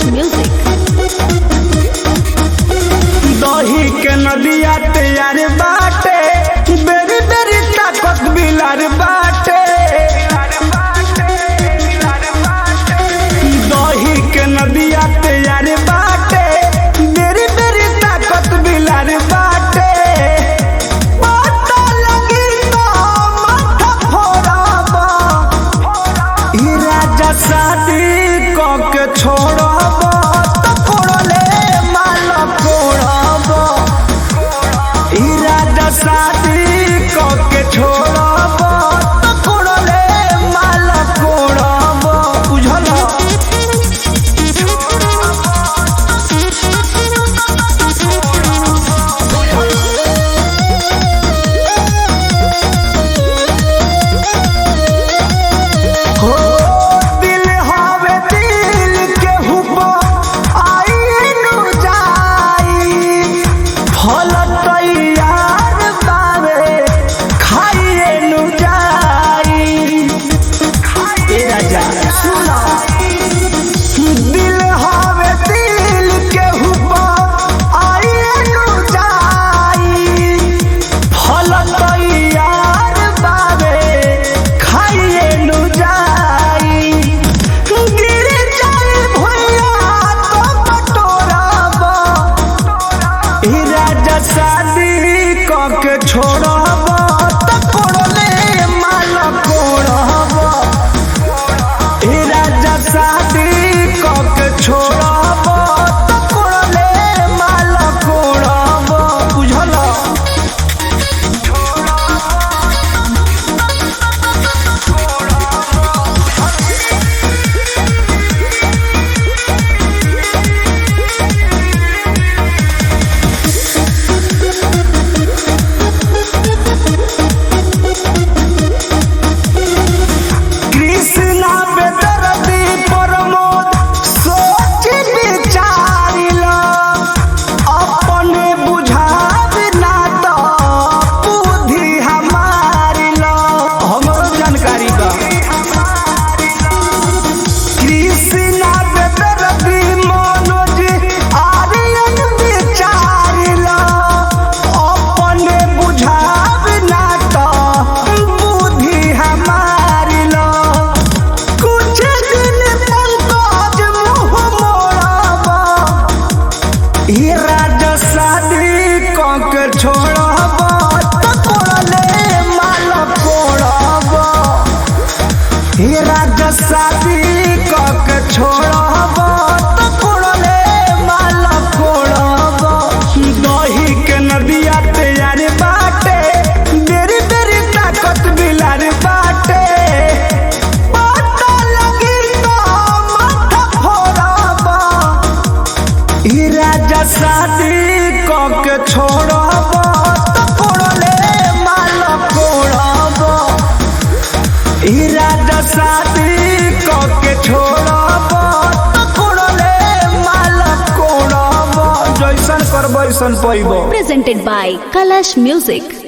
Music. दही के नदिया तैयार बाटे बेरी बेरी ताकत बिलार बाटे दही के नदिया तैयार बाटे बेरी बेरी ताकत बिलार बाटे पता लगी तो माथा फोड़ाबा ई राजा शादी क के छोड़ब त फोड़ले माल फोड़ब ई राजा शादी क के छोड़ब त फोड़ले माल फोड़ब बुझल हो दिल हवे दिल के हुबो आई नु जाई फल तैयार बावे खाइए नु जाई ए राजा सुना दिल हवे दिल के हुबो आई नु जाई फल तैयार बावे खाइए नु जाई गिर जाए भैया तो बटोराब ई राजा शादी क के छोड़ब त कोड़ले माल कोड़ब ई राजा शादी क के छोड़ब त कोड़ले माल कोड़ब बुझल कृष्णा बेदरदी प्रमोद सोच विचारिल अपने बुझाब ना तो बुद्धि हमारिल हमरो जानकारी बा कृष्णा बेदरदी मनोज आर्यन विचारिल अपने बुझाब ना तो बुद्धि हमारिल कुछ दिन पंकज मुँह मोड़ब ई राजा शादी क के छोड़ब त कोड़ले माल कोड़ब ई राजा शादी क के छोड़ब त कोड़ले माल कोड़ब दही के नदिया तैयार बाटे बेरी बेरी ताकत बिलार बाटे पता लगी तो माथा फोड़ब ई राजा शादी क के छोड़ब त फोड़ले माल कोड़ब ई राजा शादी क के छोड़ब त फोड़ले माल कोड़ब जैसन करब ऐसन पैब Presented by Kalash Music.